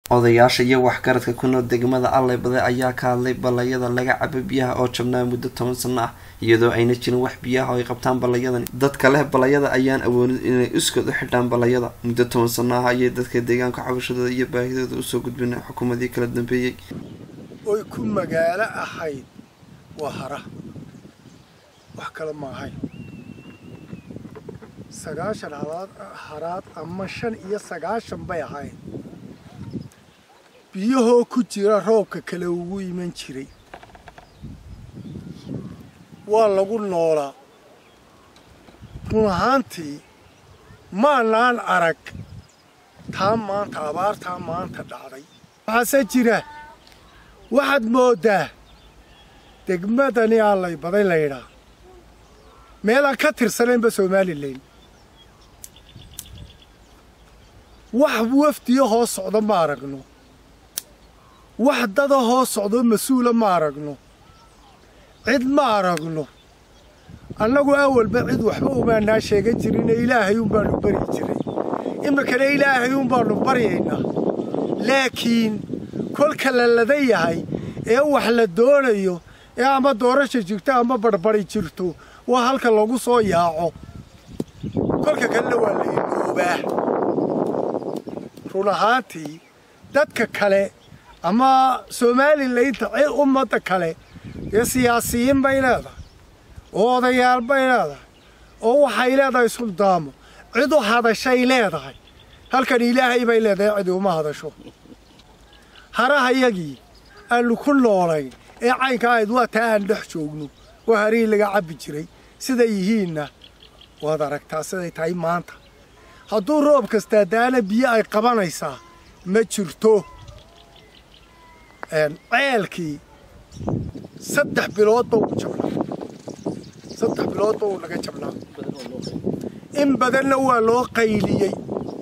odayaasha iyo waxgaradka ku nool degmada allay baday ayaa ka hadlay ballayada laga cabo biyaha oo jabnaa muddo toban sano ah iyadoo ayna jirin wax biyaha oo ay qabtaan ballayadan dadka leh ballayada ayaan awoodin inay iskood u xidhaan ballayada muddo toban sano ah ayay dadka deegaanka cabashadooda iyo baahidooda usoo gudbina xukuumadii kala dambeeyey oy ku magaalo ahayd waa hara wax kale ma ahayn sagaashan haraad haraad ama shan iyo sagaashan bay ahayd biyahoo ku jira roobka kale ugu iman jiray waa lagu noolaa run ahaantii maanaan arag taa maanta abaartaa maanta dhacday waxaase jira waxaad mooddaa degmadani allay baday laydhaa meelaan ka tirsanaynba somalilan wax wafdiyo hoos socda ma aragno wax dada hoos socdoo mas-uula ma aragno cid ma aragno annagu awalba cid waxba umaanaa sheegan jirine ilaahay unbaanu baryi jiray iminkana ilaahay unbaanu baryaynaa laakiin kolka la lada yahay ee wax la doonayo ee ama doorasha jirto ama barbari jirto waa halka lagu soo yaaco kolka kalena waa la iloobaa run ahaantii dadka kale ama somalilaynta cid ummadda kale dee siyaasiyiin bay leedahay oo odayaal bay leedahay oo waxay leedahay suldaamo cid u hadashay leedahay halkan ilaahay bay leedahay cidi uma hadasho harahayagii aanu ku noolayn ee caynka ahayd waa taa aan dhex joogno waa harihii laga cabbi jiray siday yihiinna waad aragtaa siday tahay maanta hadduu roob kastaa daana biyo ay qabanaysaa ma jirto ceelkii saddex biloodba uu jabnaa saddex biloodba uu naga jabnaa in badanna waa loo qayliyey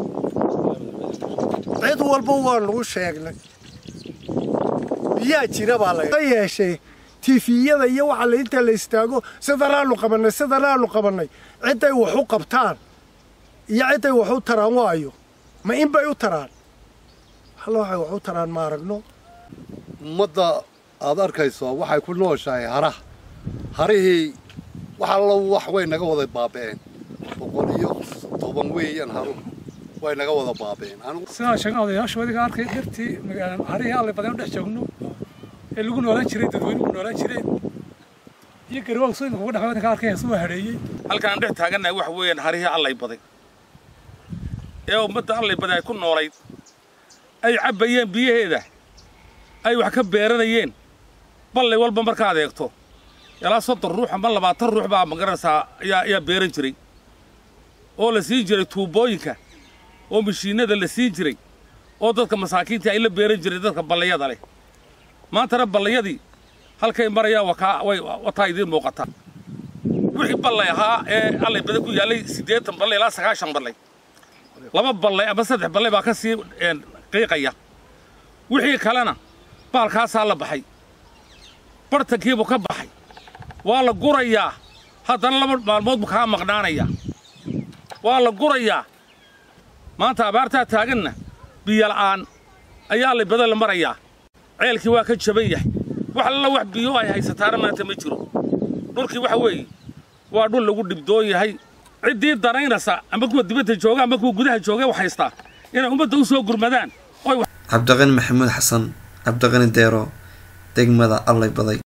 cid walba waa nagu sheegnay biyaa jira baa la yeeshee tifiyada iyo waxa la inta la istaago sidanaanu qabannay sidanaanu qabannay cidday wax u qabtaan iyo cidday wax u taraan waayo ma in bay u taraan halla waxay wax u taraan ma aragno ummadda aad arkayso waxay ku nooshahay haraha harihii wax allo wax way naga wada baaba'een boqol iyo toban weeyaan haruhu way naga wada baaba'een sidaa sheegan odayaashu adiga arkay dhirtii harihii allay badan u dhex joogno ee lagu noolaan jiray dadweynuhu noolaan jireen iyo garwaagsoyinka uga dhex ka arkay heesu waa hadheeyey halkaan dhex taagannahay waxa weeyaan harihii allay baday ee ummadda allay baday ay ku noolayd ay cabbayeen biyaheeda ay wax ka beeranayeen ballay walba markaad eegto ilaa soddon ruux ama labaatan ruux baa magaranaysaa ayaa ayaa beeran jiray oo la siin jiray tuubooyinka oo mashiinnada la siin jiray oo dadka masaakiintii ay la beeran jiray dadka ballayada leh maantana ballayadii halkay marayaan wakaa way wataa idiin muuqataa wixii ballay ahaa ee allay badan ku yaallay siddeetan ballay ilaa sagaashan ballay laba ballay ama saddex ballay baa ka sii qiiqaya wixii kalena baalkaasaa la baxay bartankiibuu ka baxay waa la gurayaa haddana laba maalmood buu kaa maqnaanayaa waa la gurayaa maanta abaartaa taaganna biyola'aan ayaa allay badan la marayaa ceelkii waa ka jaban yahay wax alla wax biyo ay haysataana maanta ma jiro dhulkii waxa weeye waa dhul lagu dhibdoon yahay ciddii danaynaysa ama kuwa dibadda jooga ama kuwa gudaha jooga wax haystaa inay ummadda u soo gurmadaan cabdiqani maxamuud xasan cabdiqani deero degmada allay baday